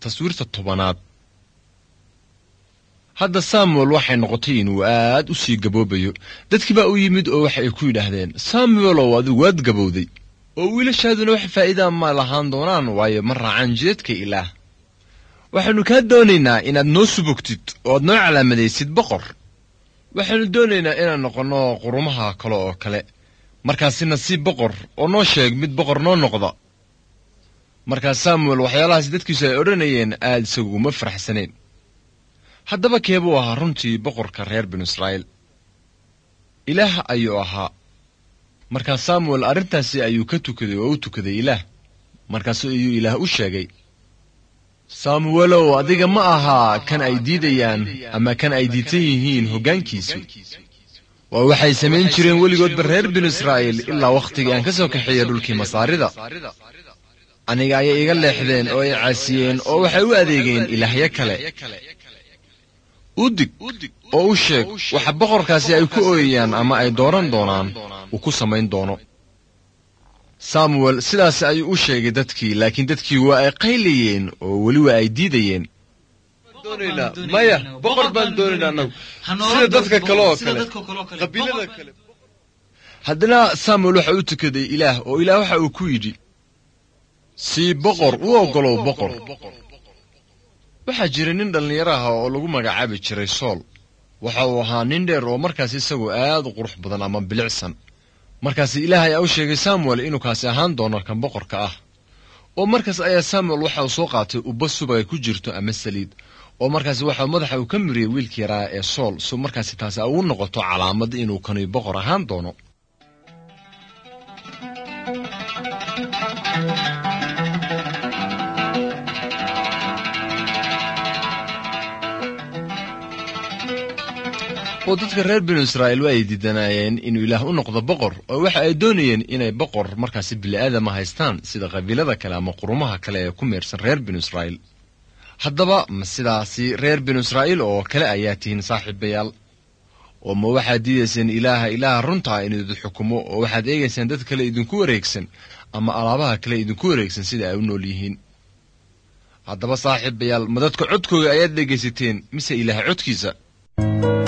taswiirta tobanaad hadda samuel waxay noqotay inuu aad u sii gaboobayo dadkii baa u yimid oo waxa ay ku yidhaahdeen samuelow adigu waad gabowday oo wiilashaaduna wax faa'iidaa ma lahaan doonaan waayo ma raacaan jidadka ilaah waxaannu kaa doonaynaa inaad noo subogtid oo aad noo calaamadaysid boqor waxaannu doonaynaa inaan noqonno qurumaha kale oo kale markaasina si boqor oo noo sheeg mid boqor noo noqda markaas samuel waxyaalahaas dadkiisu ay odhanayeen aad isagu uma faraxsanayn haddaba keebuu ahaa runtii boqorka reer binu israa'iil ilaah ayuu ahaa markaa samuel arrintaasi ayuu ka tukaday oo u tukaday ilaah markaasu ayuu ilaah u sheegay samuelow adiga ma ahaa kan ay diidayaan ama kan ay diidsan yihiin hoggaankiisu waa waxay samayn jireen weligoodba reer binu israa'iil ilaa wakhtigii aan ka soo kaxeeya dhulkii masaarida aniga ayay iga leexdeen oo ay caasiyeen oo waxay u adeegeen ilaahyo kale u dig oo u sheeg waxa boqorkaasi ay ku ooyayaan ama ay dooran doonaan uu ku samayn doono samuel sidaas ayuu u sheegay dadkii laakiin dadkii waa ay qaylayeen oo weli waa ay diidayeen maya boqor baan doonaynaa anagu sida dadka kale oo kale qabiilada kale haddana samuel waxa u tukaday ilaah oo ilaah waxa uu ku yidhi sii boqor u oggolow boqor waxaa jira nin dhallinyaro ah oo lagu magacaabi jiray sool waxa uu ahaa nin dheer oo markaas isagu aad u qurux badan ama bilicsan markaas ilaah ayaa u sheegay samuel inuu kaasi ahaan doono kan boqorka ah oo markaas ayaa samuel waxa uu soo qaatay ubba subagay ku jirto ama saliid oo markaasi waxa madaxa uu ka miriyey wiilkii yaraa ee sool so markaasi taasi ugu noqoto calaamad inuu kani boqor ahaan doono oo dadka reer binu israa'iil waa ay diidanaayeen inuu ilaah u noqdo boqor oo waxa ay doonayeen inay boqor markaasi bili'aadama haystaan sida qabiilada kale ama qurumaha kale ee ku meersan reer binu israa'iil haddaba ma sidaasi reer binu israa'iil oo kale ayaa tihiin saaxiibayaal oo ma waxaad diidayseen ilaaha ilaaha runtaa inuu idin xukumo oo waxaad eegaysaan dad kale idinku wareegsan ama alaabaha kale idinku wareegsan sida ay u nool yihiin haddaba saaxiibayaal ma dadka codkooga ayaad dhegaysateen mise ilaah codkiisa